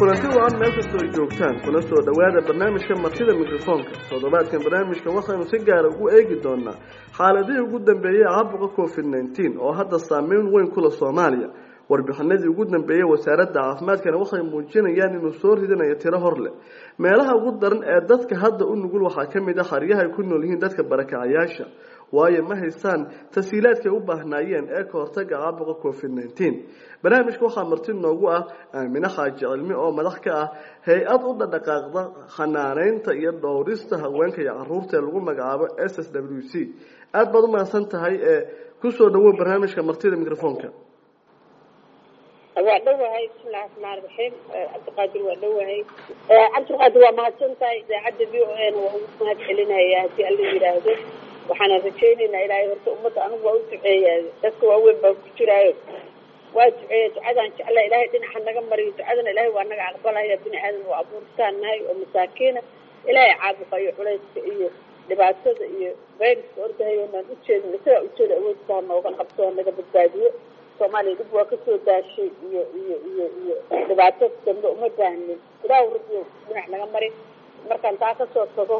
kulanti wacan meel kastoo ay joogtaan kuna soo dhowaada barnaamijka martida mikrofoonka toddobaadkan barnaamijkan waxaynu si gaara ugu eegi doonaa xaaladihii ugu dambeeyey caabuqa covid nneteen oo hadda saameyn weyn kula soomaaliya warbixinadii ugu dambeeyey wasaaradda caafimaadkana waxay muujinayaan inuu soo ridinayo tiro hor leh meelaha ugu daran ee dadka hadda u nugul waxaa ka mid ah xaryaha ay ku nool yihiin dadka barakacayaasha waayo ma haystaan tasiilaadkay u baahnaayeen ee ka hortaga caabuqa covid nneteen barnaamijka waxaa marti noogu ah aamine xaaji cilmi oo madax ka ah hay-ad u dhadhaqaaqda xanaaneynta iyo dhowrista haweenka iyo caruurta ee lagu magacaabo s s w c aada baad u mahadsan tahay ee kusoo dhawow barnaamijka martida microfoonka waa dhowahay bismillahi raxmaan raxiim cabdiqaadir waa dhowahay cabdiqaadir waa mahadsan tahay idaacadda v o n waa ugu mahad celinaya haddii alla yidhaahdo waxaana rajaynaynaa ilaahay horta ummadda anigu waa u duceeyaa dadka waaweyn baa ku jiraayo waa duceeya ducadaan jeclaa ilaahay dhinaca naga mariyo ducadana ilaahay waa naga aqbalaya bini aadan waa abuurtaan nahay oo masaakiina ilaahay caabuqa iyo culayska iyo dhibaatada iyo bayriska ordahayo naan ujeedin isagaa ujeeda awoodka ha nooga qabto ha naga badbaadiyo soomaaliya dhib waa kasoo daashay iyo iyo iyo iyo dhibaato dambe uma baahnin ilaahu rabbiyo dhinac naga mari markaan taa kasoo tago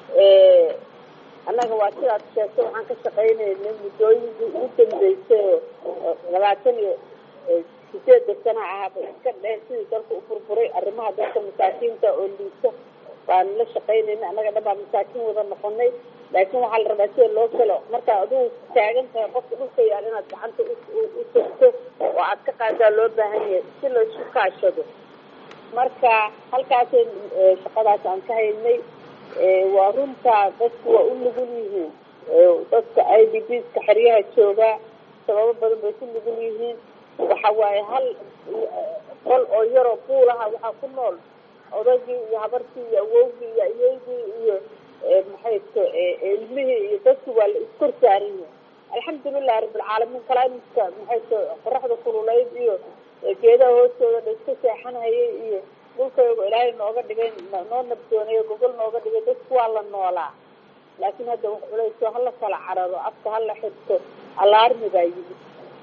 annaga waa sidaad sheegtay waxaan ka shaqaynaynay muddooyinkii ugu dambeysay oo labaatan iyo sideedda sana ahaba iska dheh sidii dalka u burburay arrimaha dadka masaakiinta oo liita baanu la shaqaynayna annaga dhan baa masaakiin wada noqonay laakiin waxaa la rabaa sida loo kalo markaa adigu taagan tahay qofka dhulka yaal inaad gacanta u tagto oo aad ka qaadaa loo baahan yahay si la isku kaashado marka halkaasay shaqadaas aan ka haynay waa runtaa dadku waa u nugul yihiin dadka i d bska xeryaha joogaa sababo badan bay ku nugul yihiin waxa waaye hal qol oo yaroo buulaha waxaa ku nool odagii iyo habartii iyo awowgii iyo ayeygii iyo maxay to ilmihii iyo dadki waa la iskor saaran yahay alxamdulilahi rabbilcaalamiin climaka maxay to qoraxda kululeyd iyo geedaha hoostooda la iska seexanhayay iyo dhulkaygo ilaahay nooga dhigay noo nabdoonayo gogol nooga dhigay dadku waa la noolaa laakiin hadda wax culayso hala kala cararo afka hala xirto alaarmi baa yimid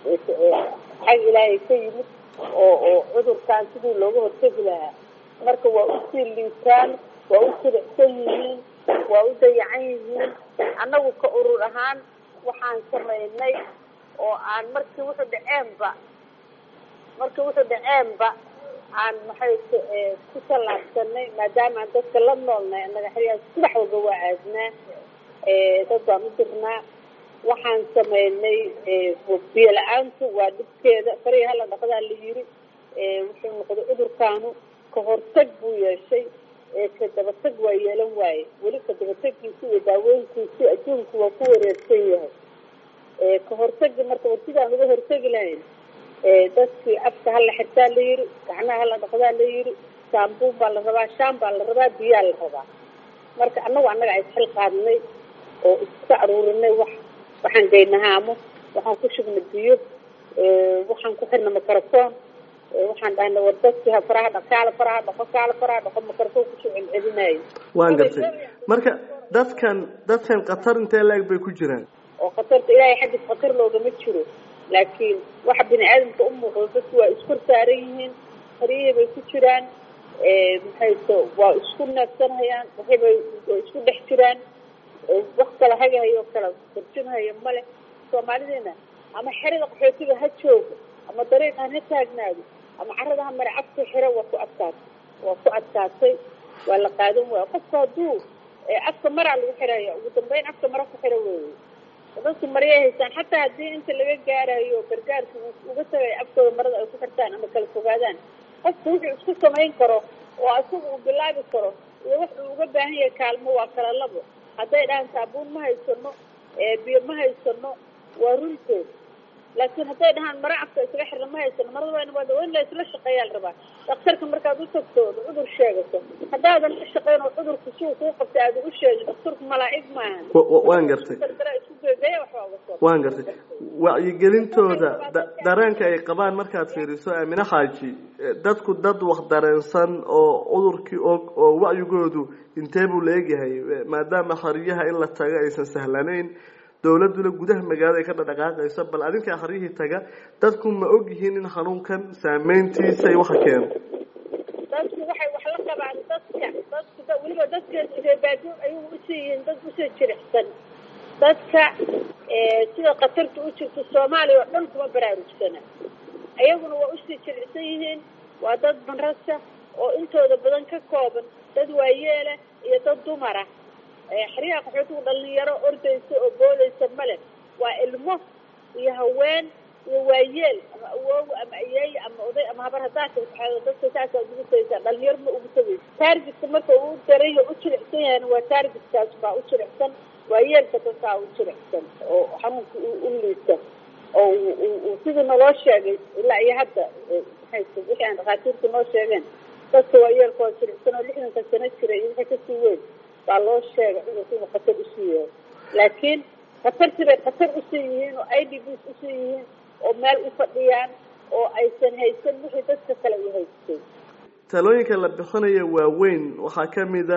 xag ilaahay ka yimid oo oo cudurkan sidii looga hortegi lahaa marka waa usii liitaan waa u siricsan yihiin waa u dayacan yihiin annagu ka urur ahaan waxaan samaynay oo aan markii wuxuu dhaceenba markii wuxuu dhaceenba aan maxay ku tallaabsanay maadaama aan dadka la noolnay annaga xeryaha subax walba waa aadnaa dad baan u dirnaa waxaan samaynay biyo la-aantu waa dhibkeeda farihi hala dhaqdaa la yiri wuxuu noqday cudurkaanu ka hortag buu yeeshay ka dabatag waa yeelan waaye weli ka dabategiisi iyo daaweynkiisi adduunku waa ku wareersan yahay ka hortagi marka war sidaan uga hortegi lahayn dadkii afka hala xirtaa la yiri gacnaha hala dhaqdaa la yiri saambuun baa la rabaa shaan baa la rabaa biyaa la rabaa marka annagu annaga isxil qaadnay oo iska aruurinay wax waxaan gaynahaamo waxaan ku shubnay biyo waxaan ku xirnay microphone waxaan dhahnay war dadkii ha faraha dhaq kaala faraha dhaqo kaala faraha dhaqo microphone kusoo celcelinayo waan gartay marka dadkan dadkan khatar intee la-eg bay ku jiraan oo khatarta ilaahay xaggiis khatar loogama jiro laakiin waxa bini aadamka u muuqdo dadku waa iskor saaran yihiin haryihii bay ku jiraan maxay to waa isku neefsanhayaan waxibay waa isku dhex jiraan wax kala hagahayo kala tarjumhayo male soomaalideena ama xerada qaxootiga ha joogo ama dariiqaan ha taagnaado ama carada ha mare afka xiro waa ku adkaatay waa ku adkaatay waa la qaadan waaya qofka hadduu afka maraa lagu xiraya ugu dambeyn afka mara ku xiro weeye dadku maryay haystaan xataa haddii inta laga gaarayo gargaarka uga tagayo afkooda marada ay ku xirtaan ama kala fogaadaan qofku wuxuu isku samayn karo oo isaga uu bilaabi karo iyo wax uu uga baahan yahay kaalmo waa kala labo hadday dhahaan saabuun ma haysano biyo ma haysano waa runtood laakiin hadday dhahaan mara afka isaga xirna ma haysano marada waa waa in la isla shaqeeyaa la rabaa daktarka markaad u tagto ood cudur sheegato haddaadan la shaqeyn oo cudurka siuu kuu qabtay aada u sheegin daktarku malaa'ig maahan waan gartay isku geegeeya waxbaa uga soo waan gartay wacyigelintooda dareenka ay qabaan markaad fiiriso aamine xaaji dadku dad wax dareensan oo cudurkii og oo wacyigoodu intee buu la egyahay maadaama xariyaha in la tago aysan sahlanayn dowladuna gudaha magaalada ay ka dhadhaqaaqayso bal adinkaa xaryihii taga dadku ma og yihiin in xanuunkan saameyntiisa ay waxa keeno dadku dadka dadka weliba dadka reebaado ayuu usii yihiin dad usoo jiricsan dadka sida khatarta u jirto soomaaliya oo dhan kuma baraarugsana ayaguna waa usii jiricsan yihiin waa dad banrasa oo intooda badan ka kooban dad waayeela iyo dad dumara xeryaha qaxootigu dhalinyaro ordaysa oo boodaysa male waa ilmo iyo haween iyo waayeel ama awoowa ama ayeeye ama oday ama habar haddaa tasaxeedo dadka saasaa ugu tagaysaa dhalinyaro ma ugu tagaysa taargetka marka uu darayo u jilicsan yahayna waa taargetkaas baa u jilicsan waayeelka dadkaa u jilicsan oo xanuunka u liita oo uu sidii naloo sheegay ilaa iyo hadda maxay wixii aan dhakhaatiirta noo sheegeen dadka waayeelka oo jilicsan oo lixdanka sano jira iyo wixii kasii weyn baa loo sheegay cudurka inuu khatar usii yahay laakiin khatartii bay khatar usii yihiin oo i d bs usii yihiin oo meel u fadhiyaan oo aysan haysan wixii dadka kale u haystay talooyinka la bixinayo waaweyn waxaa kamida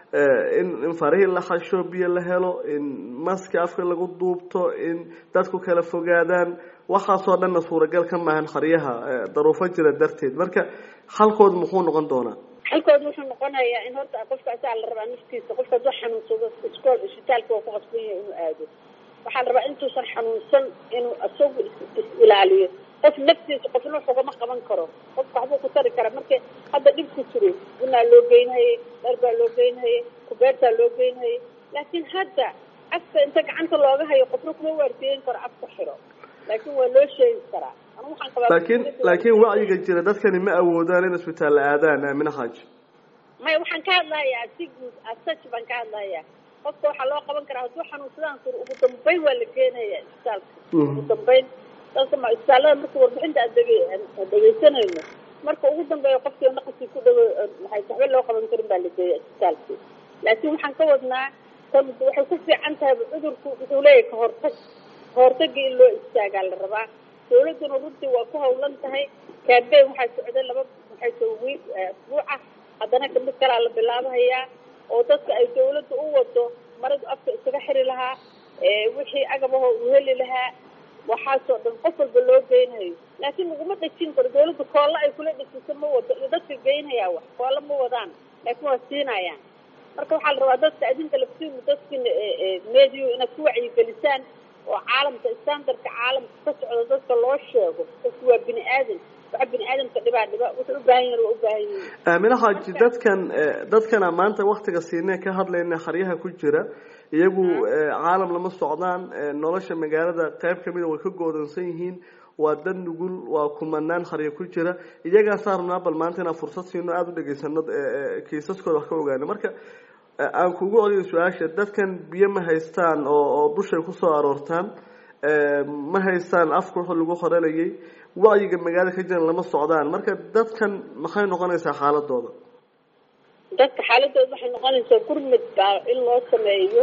in in farihii la xasho biyo la helo in maski afka lagu duubto in dadku kala fogaadaan waxaasoo dhanna suuragal ka maahan xaryaha daruufo jira darteed marka xalkood muxuu noqon doonaa xalkood wuxuu noqonayaa in horta qofka asaa la rabaa naftiisa qofka hadduu xanuunsado iskool isbitaalka waa ku qasban yahay inuu aado waxaa la rabaa intuusan xanuunsan inuu isagu is ilaaliyo qof naftiisa qofna wax ugama qaban karo qofka waxbuu ku tari karaa marka hadda dhibku jiro bunaa loo geynhayay dhar baa loo geynhayay kubeertaa loo geynhayay laakiin hadda afka inta gacanta looga hayo qofna kuma waardiyeyn karo afka xiro laakiin waa loo sheegi karaa anu waxaan qabaa laakiin laakiin wacyiga jira dadkani ma awoodaan in isbitaal la aadaan aamina xaaji maya waxaan ka hadlahayaa si guud asaj baan ka hadlahayaa qofka waxaa loo qaban karaa hadduu xanuunsadaan sur ugu dambeyn waa la geenaya isbitaalka ugu dambeyn dadka ma isbitaallada marka warbixinta aan dege aan dhegeysanayno marka ugu dambeeya qofkii naqaskii ku dhawo maxay waxba loo qaban karin baa la geeya isbitaalkii laakiin waxaan ka wadnaa tan waxay ku fiican tahay cudurku wuxuu leeyahay kahortag kahortagii in loo istaagaa la rabaa dawladduna runtii waa ku hawlan tahay campaign waxaa socday laba maxay ta wiil asbuuca haddana kamid kalaa la bilaabahayaa oo dadka ay dawladda u wado maradu afka isaga xiri lahaa wixii agabaho uu heli lahaa waxaasoo dhan qof walba loo geynayo laakiin laguma dhejin karo dawladda koolla ay kula dhejisa ma wado iyo dadka geynayaa wax koolla ma wadaan laakiin waa siinayaan marka waxaa la rabaa dadka adinka laftiinu dadkina mediyu inaad ku wacyigelisaan oo caalamka standardka caalamka ka socda dadka loo sheego dadku waa bini aadan waxa bini aadamka dhibaa dhiba wuxuu u baahan yahin waa u baahan yihin aamina xaaji dadkan dadkana maanta waktiga siinee ka hadlayna xaryaha ku jira iyagu caalam lama socdaan nolosha magaalada qayb kamida way ka goodansan yihiin waa dad nugul waa kumanaan xaryo ku jira iyagaasaa rabnaa bal maanta inaan fursad siino aada u dhegaysano kiisaskooda wax ka ogaano marka aan kugu celiyo su-aasha dadkan biyo ma haystaan oo oo dushay kusoo aroortaan ma haystaan afka wuxuu lagu horelayay wacyiga magaalada ka jiran lama socdaan marka dadkan maxay noqonaysaa xaaladooda dadka xaaladooda waxay noqonaysaa gurmud baa in loo sameeyo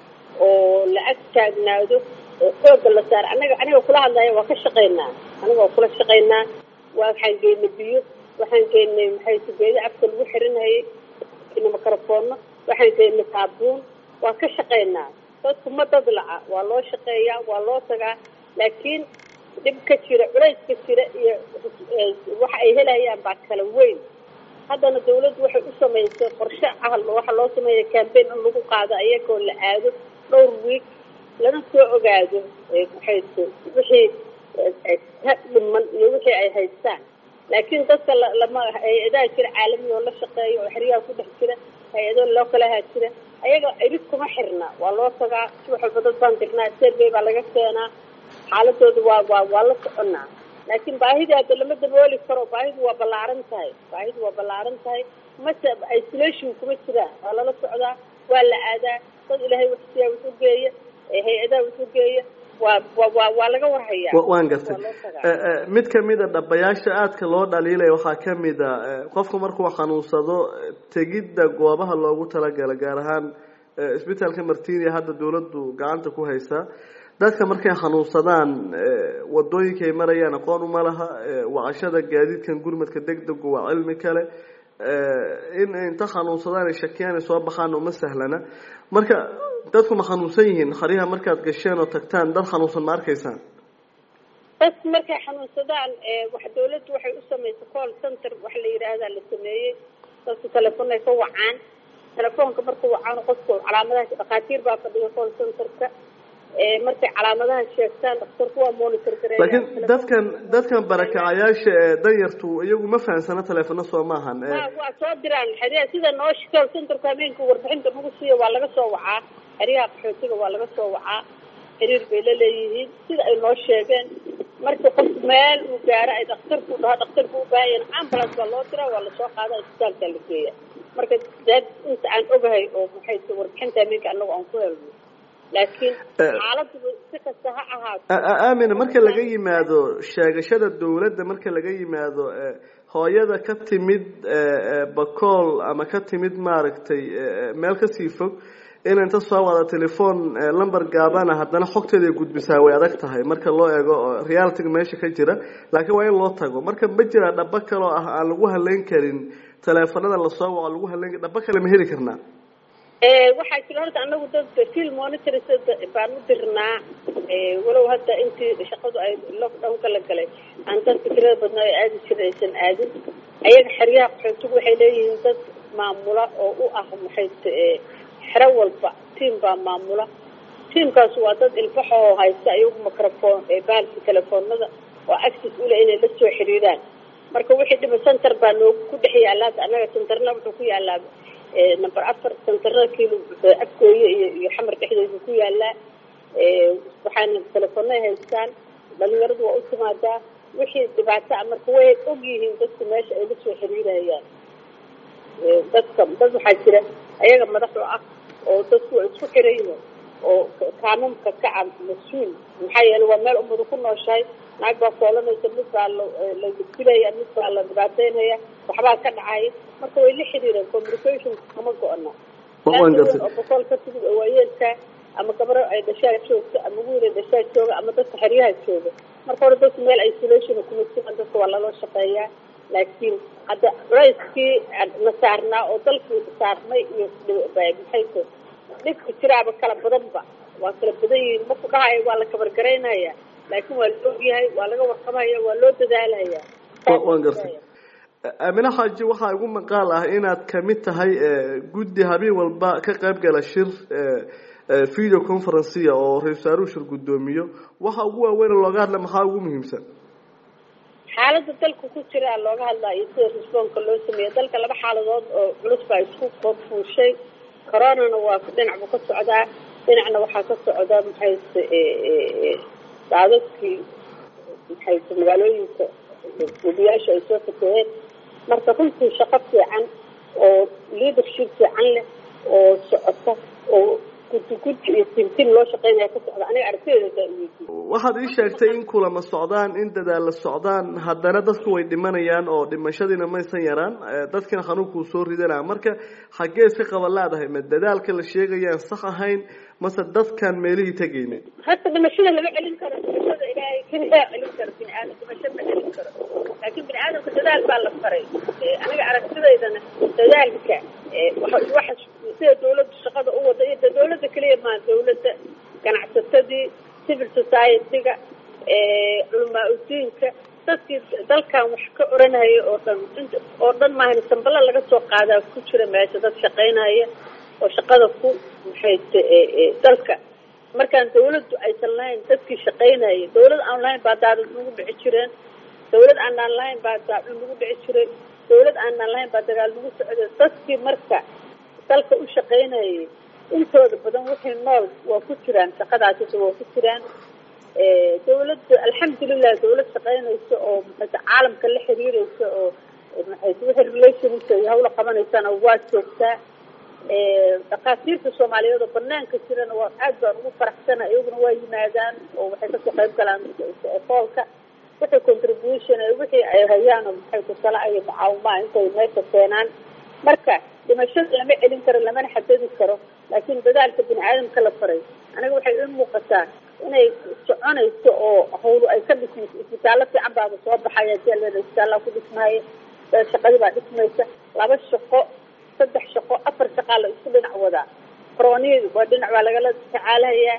oo la ag taagnaado oo xooga la saaro anaga aniga kula hadlaya waa ka shaqaynaa aniga waa kula shaqaynaa waa waxaan geynay biyo waxaan geynay maxay sugeedo afka lagu xirinhayay microfono waxaan geynay saabuun waa ka shaqaynaa dadku ma dad laca waa loo shaqeeyaa waa loo tagaa laakiin dhib ka jira culays ka jira iyo waxa ay helayaan baa kala weyn haddana dawladdu waxay u samaysay qorshe ah waxaa loo sameeya cambaign in lagu qaado ayagoo la aado dhowr wiig lana soo ogaado maxayse wixii ka dhiman iyo wixii ay haystaan laakiin dadka lama hay-adaha jira caalamiya oo la shaqeeya oo xeryaha ku dhex jira hay-ado loo kalahaa jira ayaga irid kuma xirna waa loo tagaa subax walba dad baan dirnaa serbey baa laga keenaa xaaladooda waa waa waa la soconaa laakiin baahidii hadda lama dabooli karo baahidu waa ballaaran tahay baahidu waa ballaaran tahay mase isolation kuma jiraan waa lala socdaa waa la aadaa dad ilaahay waxsiyaa wuxu geeya hay-adaha wuxu geeya waa wa waa laga warhayaa waan gartay mid kamida dhabayaasha aadka loo dhaliilaya waxaa kamida qofku markuu xanuunsado tegidda goobaha loogu talagala gaar ahaan isbitaalka martinia hadda dawladdu gacanta ku haysaa dadka markay xanuunsadaan wadooyinkaay marayaan aqoon uma laha wacashada gaadiidkan gurmadka degdegu waa cilmi kale in inta xanuunsadaan ay shakiyaan ay soo baxaan uma sahlana marka dadku ma xanuunsan yihiin xaryaha markaad gasheen oo tagtaan dad xanuunsan ma arkaysaan dadku markay xanuunsadaan wax dawladdu waxay u samaysay call center waxa la yidhaahdaa la sameeyey dadku telefonay ka wacaan telefoonka markuu wacaan qofku calaamadaha dhakhaatiir baa fadhiga call centerka markay calaamadaha sheegtaan dhakhtarku waa monitor gareeya laakiin dadkan dadkan barakacayaasha ee danyartu iyagu ma fahamsana teleefano soo maahan waa soo diraan xeryaha sida noo call centerka habeenka warbixinta nagu siiya waa laga soo wacaa xeryaha qaxootiga waa laga soo wacaa xiriir bay la leeyihiin sida ay noo sheegeen marka qof meel uu gaaro ay dhakhtarku dhaho dhakhtarku u baahan yahin ambulance baa loo diraa waa lasoo qaada isbitaalkaa la geeya marka dad inta aan ogahay oo maxay t warbixinta habeenka anagu aan ku helno laakiin xaaladu si kasta ha ahaato aamina marka laga yimaado sheegashada dawladda marka laga yimaado hooyada ka timid bacool ama ka timid maaragtay meel kasii fog in inta soo wada telefoon lamber gaabana haddana xogteeda ay gudbisaa way adag tahay marka loo eego realityga meesha ka jira laakiin waa in loo tago marka ma jira dhaba kaloo ah aan lagu haleyn karin teleefanada lasoo waco lagu haleyn dhaba kale ma heli karnaa waxaa jira horta anagu dad field monitors baan u dirnaa walow hadda intii shaqadu ay lockdownka la galay aan dadka tirada badnaa ee aadi jira aysan aadin ayaga xeryaha qaxootigu waxay leeyihiin dad maamula oo u ah maxay xero walba tiam baa maamula tiamkaas waa dad ilbaxo oo haysta ayagu microphone baalki telefoonada oo access ule inay la soo xiriiraan marka wixii dhiba center baa noogu ku dhex yaallaa hadda annaga centerna wuxuu ku yaallaa number afar centerna kiilo afgooye iyo iyo xamar dhexdeedu ku yaallaa waxaana telefoonay haystaan dhalinyaradu waa u timaadaa wixii dhibaato a marka way og yihiin dadku meesha ay la soo xiriirayaan dadka dad waxaa jira ayaga madax u ah oo dadku waa isku xirayihin oo kaamamka ka ah mas-uul maxaa yeele waa meel ummadu ku nooshahay naag baa foolanaysa mid baa la dilaya mid baa la dhibaateynaya waxbaa ka dhacay marka way la xiriireen communication kama go-ana oo boqol ka timid oo waayeelka ama gabaro ay dhashaa joogto ama wiil ay dhashaa jooga ama dadka xeryaha jooga marka hore dadku meel isolation kuma jiraan dadka waa laloo shaqeeyaa laakiin hadda culayskii na saarnaa oo dalkii saarnay iyo maxayse dhibka jiraaba kala badanba waa kala badan yihiin maku dhahaya waa la kabargaraynaya laakiin waa la ogyahay waa laga warqabaya waa loo dadaalaya waan gartay aamine xaaji waxaa igu maqaal ah inaad kamid tahay guddi habeen walba ka qayb gala shir video conferencia oo ra-isul wasaaruhu shir guddoomiyo waxa ugu waaweyn looga hadla maxaa ugu muhiimsan xaalada dalka ku jira looga hadlaa iyo sida responka loo sameeya dalka laba xaaladood oo culus baa isku korfuushay coronana waa dhinac buu ka socdaa dhinacna waxaa ka socda maxayse daadadkii maxayse magaalooyinka gudiyaasha ay soo fakeheen marka runtii shaqo fiican oo leadership fiican leh oo socota oo guddi guddi iyo tintin loo shaqeynaya ka socda aniga aragtideeda waxaad ii sheegtay in kulama socdaan in dadaalla socdaan haddana dadku way dhimanayaan oo dhimashadiina maysan yaraan dadkina xanuunkuu soo ridanaa marka xaggee si qaba laadahay ma dadaalka la sheegayaan sax ahayn mase dadkan meelihii tegayna hadda dhimashada lama celin karo dhimashada ilaahay keliyaa celin karo bini aadam dhimasho ma celin karo laakiin bini aadamka dadaal baa la faray aniga aragtidaydana dadaalka waxa sida dawladda shaqada u wada iyo dawladda keliya maa dawladda ganacsatadii civil society-ga culamaa udiinka dadkii dalkan wax ka oranaya oo dhan oo dhan maahan sambala laga soo qaadaa ku jira meesha dad shaqaynaya oo shaqada ku maxayse dalka markaan dawladdu aysan lahayn dadkii shaqaynaya dawlad aan lahayn baa daadad nagu dhici jireen dawlad aanaan lahayn baa daacun nagu dhici jiray dawlad aanaan lahayn baa dagaal nagu socday dadkii marka dalka u shaqaynayay intooda badan wixii nool waa ku jiraan shaqadaasisa waa ku jiraan dawladda alxamdulilah dawlad shaqaynaysa oo maxayse caalamka la xiriiraysa oo maxayse wixii relationska iyo hawla qabanaysana waa joogtaa dhakhaatiirta soomaaliyeed oo banaanka jirana waa aad baan ugu faraxsana iyaguna waa yimaadaan oo waxay kasoo qayb galaan foolka wixii contribution wixii ay hayaan oo maxayse tala iyo mucaawimaa intay meesha keenaan marka dhimashada lama celin karo lamana xadadi karo laakiin dadaalka bini aadamka la faray aniga waxay i muuqataa inay soconayso oo hawlu ay ka dhismayso isbitaallo fiican baaba soo baxaya jeleeda isbitaallaa ku dhismaya shaqadii baa dhismaysa laba shaqo saddex shaqo afar shaqaa la isku dhinac wadaa coroniyi waa dhinac baa lagala tacaalahayaa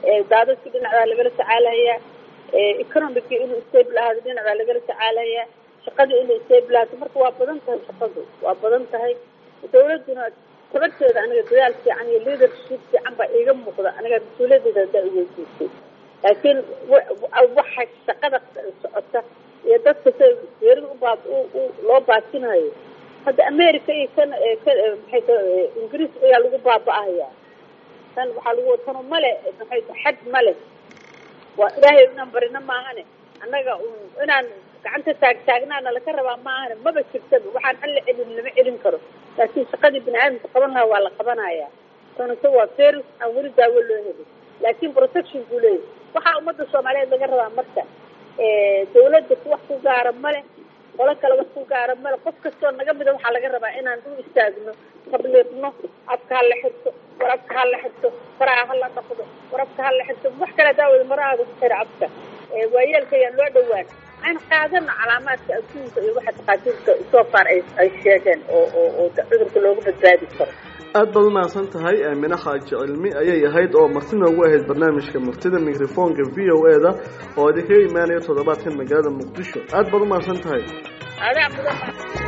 daadadkii dhinac baa lagala tacaalahayaa economicii inuu stable ahaado dhinac baa lagala tacaalahayaa shaqadii inay seeblaato marka waa badan tahay shaqadu waa badan tahay dawladduna tabarteeda aniga dadaal fiican iyo leadership fiican baa iiga muuqda aniga mas-uuliyadeeda hadaa iweydiisay laakiin waxa shaqada socota iyo dadka sa geerida ubaa loo baasinayo hadda america iyo kan maxay ingiriis ayaa lagu baaba-ahaya tan waxaa lagu tano male maxay xad male waa ilaahay inaan barino maahane annaga inaan gacanta taagtaagnaana laka rabaa maahane maba jirtaba waxaan alla celin lama celin karo laakiin shaqadii bini aadamka qaban lahaa waa la qabanaya tanase waa ferus aan weli daawo loo helin laakiin protection buu leeyahy waxaa ummadda soomaaliyeed laga rabaa marka dawladda wax ku gaara male qolo kale wax ku gaara male qof kastoo naga mida waxaa laga rabaa inaan u istaagno tabliiqno afka hala xirto war afka hala xirto faraha hala dhaqdo war afka hala xirto wax kale daawada marahaaga ku xira afka waayeelka ayaan loo dhawaan aan qaadano calaamaadka adduunka iyo waxa takhaatiirka soo far ay ay sheegeen oo oo oo cudurka looga badbaadi karo aada baad umahadsan tahay aamine xaaji cilmi ayay ahayd oo marti noogu ahayd barnaamijka martida microfonka v o e da oo idinkaga imaanaya toddobaadkan magaalada muqdisho aada baad umahadsan tahay adaa mudan